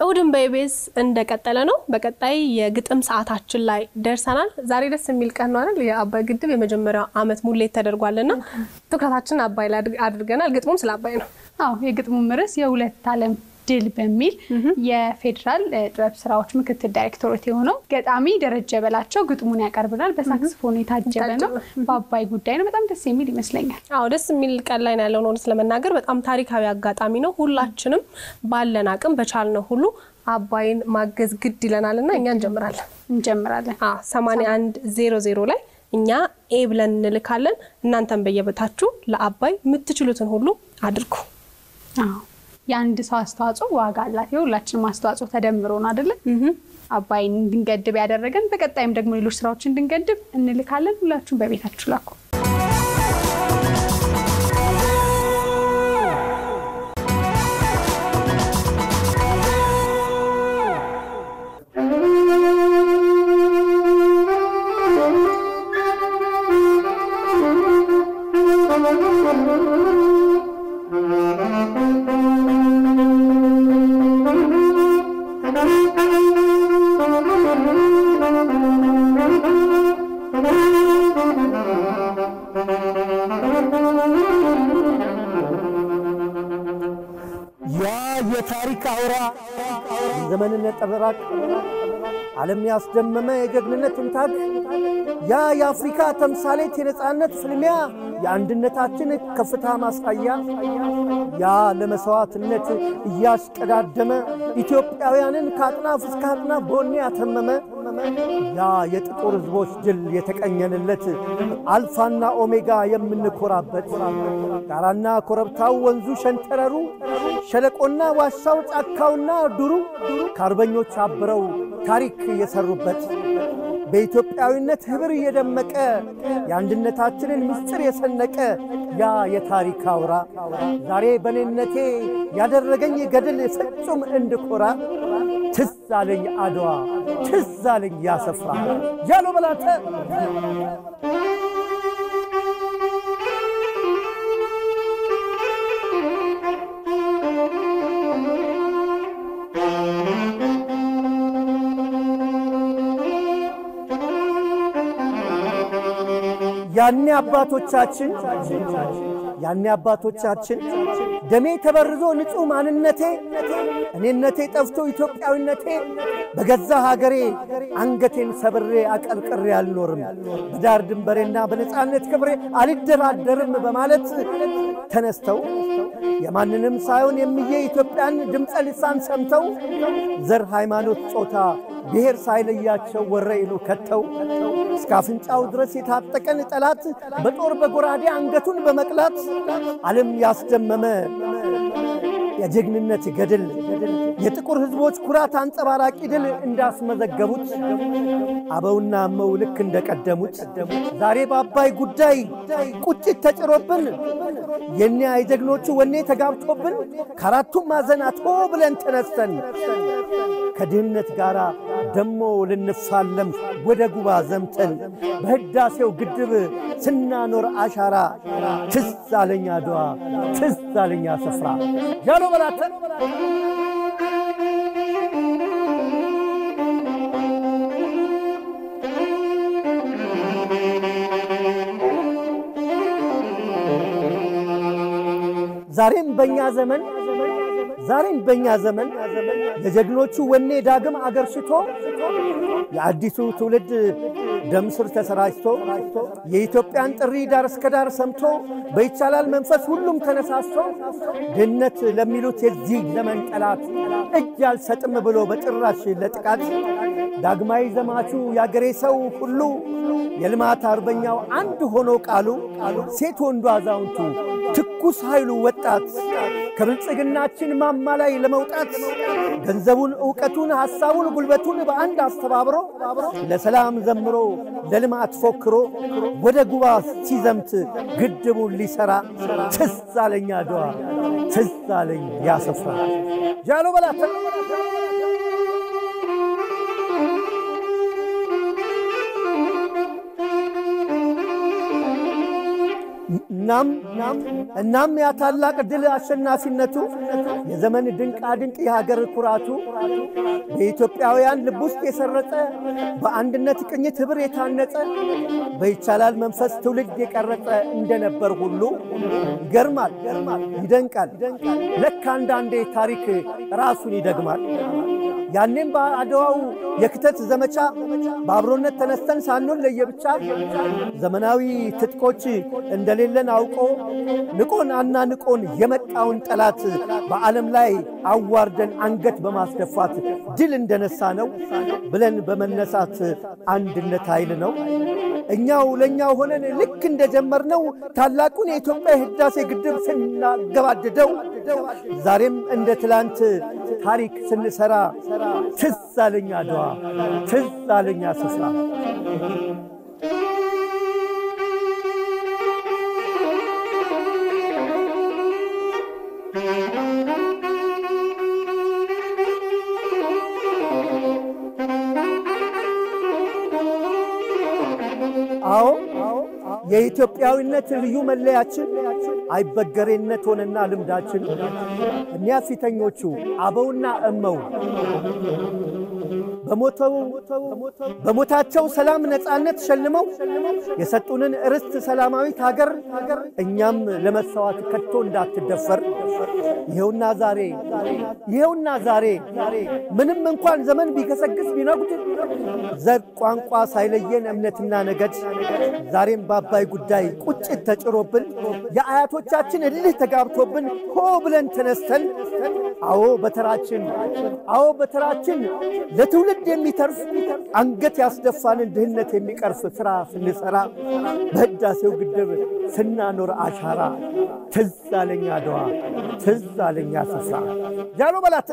እሁድን በኢቢኤስ እንደቀጠለ ነው። በቀጣይ የግጥም ሰዓታችን ላይ ደርሰናል። ዛሬ ደስ የሚል ቀን ነው አይደል? የአባይ ግድብ የመጀመሪያው ዓመት ሙሌት ተደርጓልና ትኩረታችን አባይ ላይ አድርገናል። ግጥሙም ስለ አባይ ነው። አዎ የግጥሙም ርዕስ የሁለት ዓለም ድል በሚል የፌዴራል ጥበብ ስራዎች ምክትል ዳይሬክቶሬት የሆነው ገጣሚ ደረጀ በላቸው ግጥሙን ያቀርብናል። በሳክስፎን የታጀበ ነው። በአባይ ጉዳይ ነው። በጣም ደስ የሚል ይመስለኛል። አዎ ደስ የሚል ቀን ላይ ነው ያለው። እውነት ለመናገር በጣም ታሪካዊ አጋጣሚ ነው። ሁላችንም ባለን አቅም በቻልነው ሁሉ አባይን ማገዝ ግድ ይለናል እና እኛ እንጀምራለን እንጀምራለን። ሰማንያ አንድ ዜሮ ዜሮ ላይ እኛ ኤ ብለን እንልካለን። እናንተን በየበታችሁ ለአባይ የምትችሉትን ሁሉ አድርጉ። የአንድ ሰው አስተዋጽኦ ዋጋ አላት። የሁላችንም አስተዋጽኦ ተደምሮ ነው አይደለም አባይን እንድንገድብ ያደረገን። በቀጣይም ደግሞ ሌሎች ስራዎች እንድንገድብ እንልካለን። ሁላችሁም በቤታችሁ ላኩ። ያ የታሪክ አውራ የዘመንን ነጸብራቅ ዓለም ያስደመመ የጀግንነት ትንታግ ያ የአፍሪካ ተምሳሌት የነፃነት ፍልሚያ የአንድነታችን ከፍታ ማሳያ ያ ለመሥዋዕትነት እያስቀዳደመ ኢትዮጵያውያንን ከአጥናፍ እስከ አጥናፍ በወኔ ያተመመ ያ የጥቁር ሕዝቦች ድል የተቀኘንለት አልፋና ኦሜጋ የምንኮራበት ጋራና ኮረብታው ወንዙ ሸንተረሩ ሸለቆና ዋሻው ጫካውና ዱሩ ከአርበኞች አብረው ታሪክ የሰሩበት በኢትዮጵያዊነት ኅብር የደመቀ የአንድነታችንን ምስጢር የሰነቀ ያ የታሪክ አውራ ዛሬ በኔነቴ ያደረገኝ ገድል ፍጹም እንድኮራ ትዝ አለኝ አድዋ ትዝ አለኝ ያሰፍራ ያሎ በላተ ያኔ አባቶቻችን ያኔ አባቶቻችን ደሜ ተበርዞ ንጹሕ ማንነቴ እኔነቴ ጠፍቶ ኢትዮጵያዊነቴ በገዛ ሀገሬ አንገቴን ሰብሬ አቀርቅሬ አልኖርም፣ በዳር ድንበሬና በነፃነት ክብሬ አልደራደርም በማለት ተነስተው የማንንም ሳይሆን የሚዬ ኢትዮጵያን ድምፀ ልሳን ሰምተው ዘር፣ ሃይማኖት፣ ጾታ፣ ብሔር ሳይለያቸው ወረኢሉ ከተው እስከ አፍንጫው ድረስ የታጠቀን ጠላት በጦር በጎራዴ አንገቱን በመቅላት ዓለም ያስደመመ የጀግንነት ገድል የጥቁር ሕዝቦች ኩራት አንጸባራቂ ድል እንዳስመዘገቡት አበውና እመው ልክ እንደቀደሙት ዛሬ በአባይ ጉዳይ ቁጭት ተጭሮብን የኒያ የጀግኖቹ ወኔ ተጋብቶብን ከአራቱም ማዕዘናት ሆ ብለን ተነስተን ከድህነት ጋር ደሞ ልንፋለም ወደ ጉባ ዘምተን በህዳሴው ግድብ ስናኖር አሻራ ትዝ አለኝ አድዋ ትዝ አለኝ ስፍራ ያሎ በላተን ዛሬም በእኛ ዘመን ዛሬም በእኛ ዘመን የጀግኖቹ ወኔ ዳግም አገር ሽቶ የአዲሱ ትውልድ ደም ስር ተሰራጭቶ የኢትዮጵያን ጥሪ ዳር እስከ ዳር ሰምቶ በይቻላል መንፈስ ሁሉም ተነሳስቶ ድህነት ለሚሉት የዚህ ዘመን ጠላት እጅ አልሰጥም ብሎ በጭራሽ ለጥቃት ዳግማዊ ዘማቹ የአገሬ ሰው ሁሉ የልማት አርበኛው አንድ ሆኖ ቃሉ ሴት ወንዱ አዛውንቱ ትኩስ ኃይሉ ወጣት ከብልጽግናችን ማማ ላይ ለመውጣት ገንዘቡን፣ ዕውቀቱን፣ ሐሳቡን፣ ጉልበቱን በአንድ አስተባብሮ ለሰላም ዘምሮ ለልማት ፎክሮ ወደ ጉባ ሲዘምት ግድቡን ሊሰራ ትዝ አለኝ አድዋ ትዝ አለኝ ያሰፍራ ጃሎ በላተ እናም እናም ያ ታላቅ ድል አሸናፊነቱ የዘመን ድንቃ ድንቅ የሀገር ኩራቱ በኢትዮጵያውያን ልብ ውስጥ የሰረጸ በአንድነት ቅኝት ኅብር የታነጸ በይቻላል መንፈስ ትውልድ የቀረጸ እንደነበር ሁሉ ይገርማል፣ ይደንቃል። ለካ አንዳንዴ ታሪክ ራሱን ይደግማል። ያኔም በአድዋው የክተት ዘመቻ በአብሮነት ተነስተን ሳንሆን ለየብቻ ዘመናዊ ትጥቆች እንደሌለን አውቆ ንቆን አናንቆን የመጣውን ጠላት በዓለም ላይ አዋርደን አንገት በማስደፋት ድል እንደነሳ ነው ብለን በመነሳት አንድነት ኃይል ነው። እኛው ለእኛው ሆነን ልክ እንደጀመርነው ታላቁን የኢትዮጵያ የህዳሴ ግድብ ስናገባድደው ዛሬም እንደ ትላንት ታሪክ ስንሰራ ትዝ አለኝ አድዋ፣ ትዝ አለኝ ስፍራ። አዎ የኢትዮጵያዊነት ልዩ መለያችን አይበገሬነት ሆነና ልምዳችን እኒያ ፊተኞቹ አበውና እመው በሞታቸው ሰላም ነፃነት ሸልመው የሰጡንን ርስት ሰላማዊት ሀገር እኛም ለመሰዋት ከቶ እንዳትደፈር ይኸውና ዛሬ ይኸውና ዛሬ ምንም እንኳን ዘመን ቢገሰግስ ቢነጉድ ዘር ቋንቋ ሳይለየን እምነትና ነገድ ዛሬም በአባይ ጉዳይ ቁጭት ተጭሮብን የአያቶቻችን እልህ ተጋብቶብን ሆ ብለን ተነስተን አዎ በተራችን አዎ በተራችን ለትውልድ የሚተርፍ አንገት ያስደፋንን ድህነት የሚቀርፍ ሥራ ስንሠራ በሕዳሴው ግድብ ስናኖር አሻራ ትዝ አለኝ አድዋ ትዝ አለኝ ስፍራ ጃሎ በላተ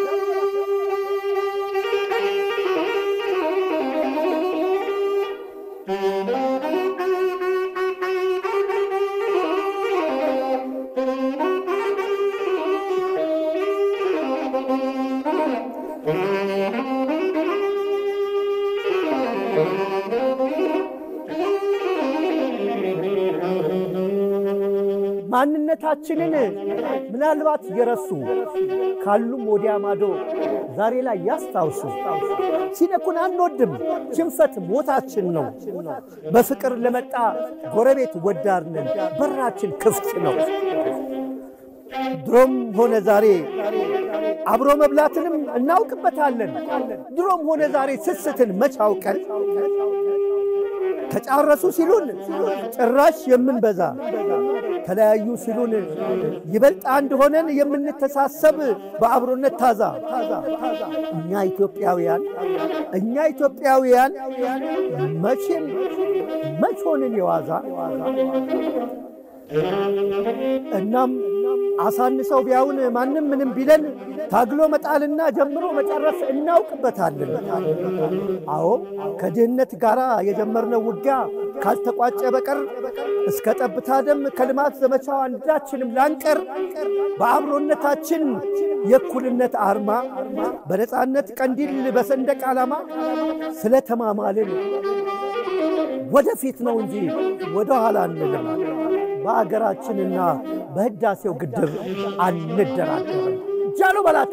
ማንነታችንን ምናልባት የረሱ ካሉም ወዲያ ማዶ ዛሬ ላይ ያስታውሱ። ሲነኩን አንወድም፣ ሽንፈት ሞታችን ነው። በፍቅር ለመጣ ጎረቤት ወዳርነን፣ በራችን ክፍት ነው። ድሮም ሆነ ዛሬ አብሮ መብላትንም እናውቅበታለን። ድሮም ሆነ ዛሬ ስስትን መች አውቀን ተጫረሱ ሲሉን ጭራሽ የምንበዛ ተለያዩ ሲሉን ይበልጥ አንድ ሆነን የምንተሳሰብ በአብሮነት ታዛ እኛ ኢትዮጵያውያን እኛ ኢትዮጵያውያን መቼም መች ሆንን የዋዛ እናም አሳንሰው ቢያውን ማንም ምንም ቢለን ታግሎ መጣልና ጀምሮ መጨረስ እናውቅበታለን። አዎ ከድህነት ጋር የጀመርነው ውጊያ ካልተቋጨ በቀር እስከ ጠብታ ደም ከልማት ዘመቻው አንዳችንም ላንቀር በአብሮነታችን የእኩልነት አርማ በነፃነት ቀንዲል በሰንደቅ ዓላማ ስለተማማልን ወደፊት ነው እንጂ ወደ ኋላ አንልም። በአገራችንና በሕዳሴው ግድብ አንደራደርም። ጃሎ በላተ